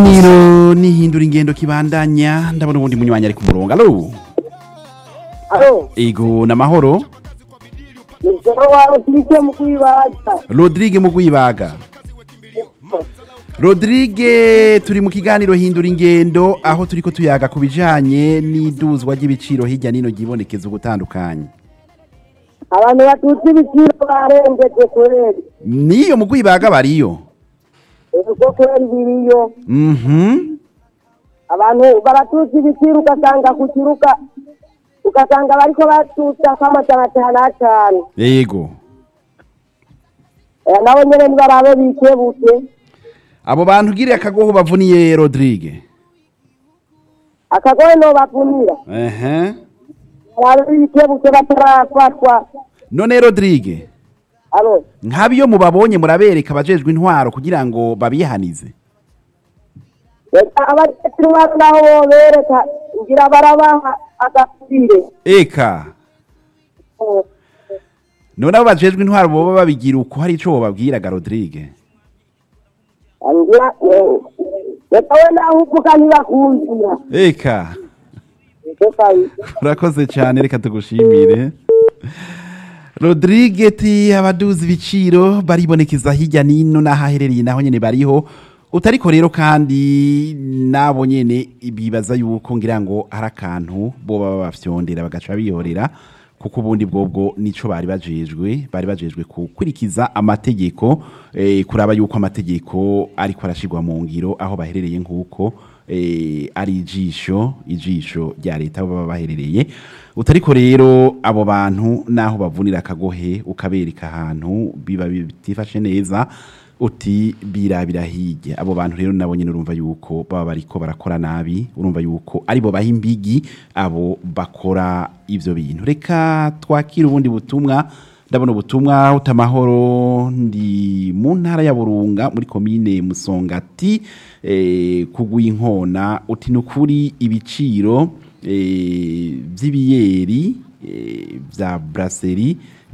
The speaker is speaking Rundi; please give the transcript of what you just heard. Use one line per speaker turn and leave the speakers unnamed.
Niro nihindura ingendo kibandanya ndabona ubundi munywanyi ari ku murongo alo
alo
ego namahoro
nijoro wawe tubike mu kwibaza
Rodrigue Mugwibaga Rodrigue turi mu kiganiro hindura ingendo aho turiko tuyaga ku bijanye n'iduzwa ry'ibiciro hirya nino ryibonekeza ugutandukanye
abantu batutse ibiciro barengeje kweri
niyo Mugwibaga bariyo
ubwo kweri biriyo
mhm
abantu baratutse ibiciro ugasanga ku kiruka ugasanga bariko batutsa nk'amajana atanu atanu
yego
Eh, nabo nyene nibarabe bikebuke
abo bantu ugiriye akagoho bavuniye Rodrigue
akagoye no bavunira
ehe
barabe bikebuke batarafatwa
none Rodrigue
alo
nk'abiyo mubabonye murabereka abajejwe intwaro kugira ngo babihanize
reka abatetsi intwaro naho bobereka ngira barabaha agapire
eka none abo bajejwe intwaro boba babigira uko hari ico bobabwiraga Rodrigue
ngira eh, reka we naho uvuga ntibakumvira
eka
reka
urakoze cyane reka tugushimire Rodrigue ti abaduzi ibiciro baribonekeza hirya nino n'ahaherereye naho nyene bariho utariko rero kandi nabo nyene bibaza yuko ngira ngo hari akantu bo baba bafyondera bagaca bihorera kuko ubundi bwobwo nico bari bajejwe bari bajejwe gukurikiza amategeko eh, kuraba yuko amategeko ariko arashirwa mu ngiro aho baherereye nk'uko eh, ari ijisho ijisho rya leta aho baba baherereye utariko rero abo bantu naho bavunira akagohe ukabereka ahantu biba bitifashe neza uti birabira hirya abo bantu rero nabo nyine urumva yuko baba bariko barakora nabi urumva yuko aribo baha imbigi abo bakora ivyo bintu reka twakire ubundi butumwa ndabona ubutumwa utamahoro ndi mu ntara ya burunga muri komine musongati eh, kugwa inkona uti nukuri ibiciro eh, vy'ibiyeri eh, vya brasserie